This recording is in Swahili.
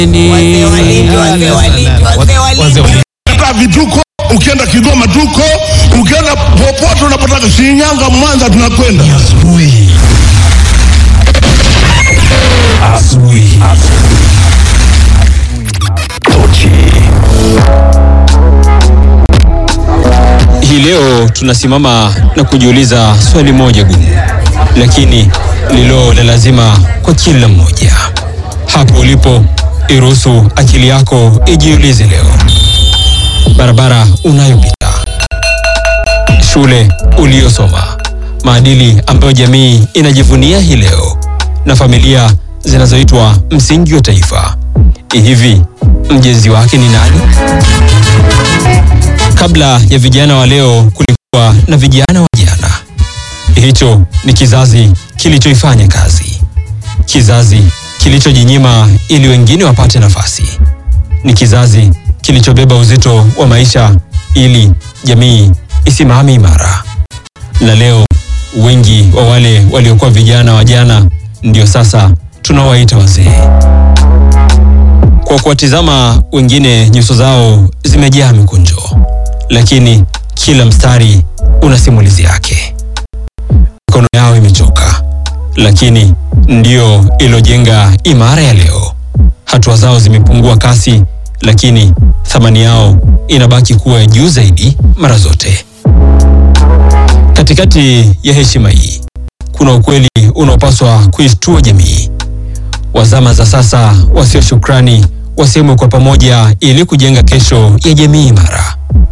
Wazee walindi, wazee walindi, wazee walindi. Hata vituko, ukienda Kigoma tuko, ukienda popote unapotaka, Shinyanga, Mwanza, tunakwenda. Asubuhi. Asubuhi. Tochi. Hii leo tunasimama na kujiuliza swali moja gumu, lakini lilo la lazima kwa kila mmoja. Hapo ulipo, iruhusu akili yako ijiulize leo. Barabara unayopita, shule uliyosoma, maadili ambayo jamii inajivunia hii leo, na familia zinazoitwa msingi wa taifa. Hivi mjenzi wake ni nani? Kabla ya vijana wa leo kulikuwa na vijana wa jana. Hicho ni kizazi kilichoifanya kazi, kizazi kilichojinyima ili wengine wapate nafasi, ni kizazi kilichobeba uzito wa maisha ili jamii isimame imara. Na leo wengi wa wale waliokuwa vijana wa jana ndio sasa tunawaita wazee. Kwa kuwatizama wengine, nyuso zao zimejaa mikunjo, lakini kila mstari una simulizi yake. Mikono yao imechoka, lakini ndio ilojenga imara ya leo. Hatua zao zimepungua kasi, lakini thamani yao inabaki kuwa ya juu zaidi mara zote. Katikati ya heshima hii kuna ukweli unaopaswa kuishtua jamii. Wazama za sasa wasio shukrani wasemwe kwa pamoja ili kujenga kesho ya jamii imara.